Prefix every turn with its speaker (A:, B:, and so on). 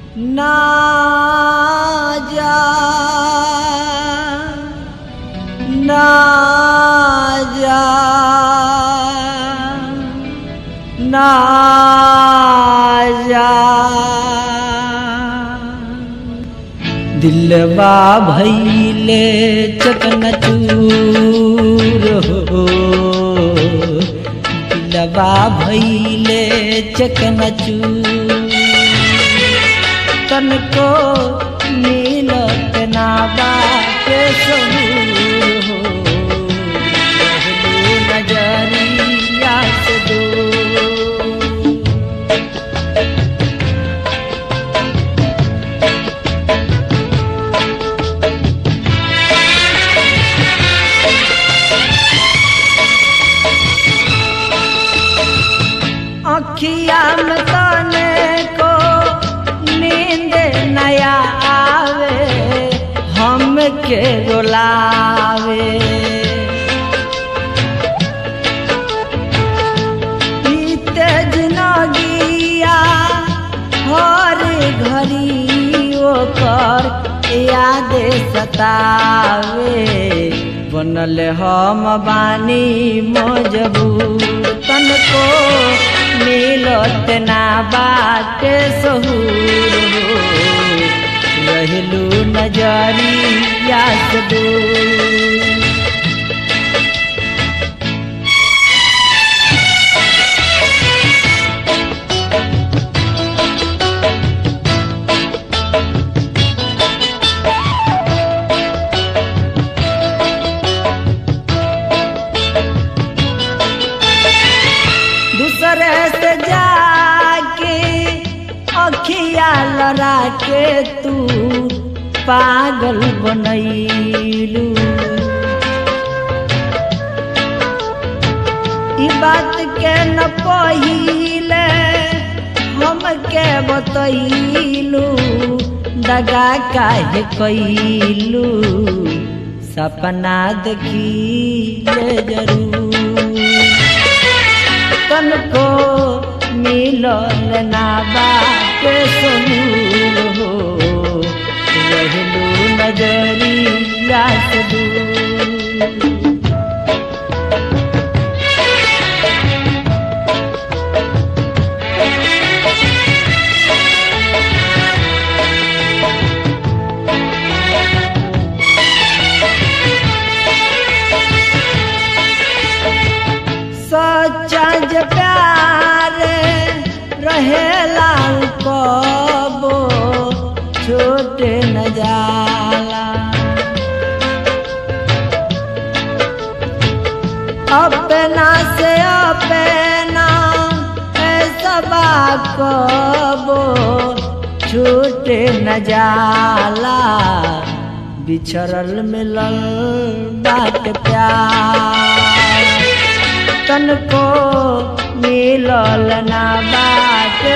A: ना जा ना जा ना जा दिलवा भैले चकनचूर हो दिलवा भैले चकनचूर तनको मिलत ना बाटे सहूर हो रहलू नजरिया से दूर अखिया में तने को नींद नया आवे हम के रुलावे बीते जिनगिया हर घड़ी ओकर याद सतावे बनल हम बानी मजबूर तनको मिलत ना बाटे सहूर हो रहलू नजरिया से दूर दूसरे से जाके अखिया लड़ा के तू पागल बनैलू ई बात के न पहिले हम के बतैलू दगा काहे कैलू सपना देखिए जरूर तनको मिलल ना बाटे सहूर हो रहलू नजरिया से दूर सच्चा जे प्यार रहेला उ कबो छोटे न जाला अपना से अपना ऐसा कबो छूटे न जाला बिछड़ल मिलल बाट प्यार तनको मिलल ना बात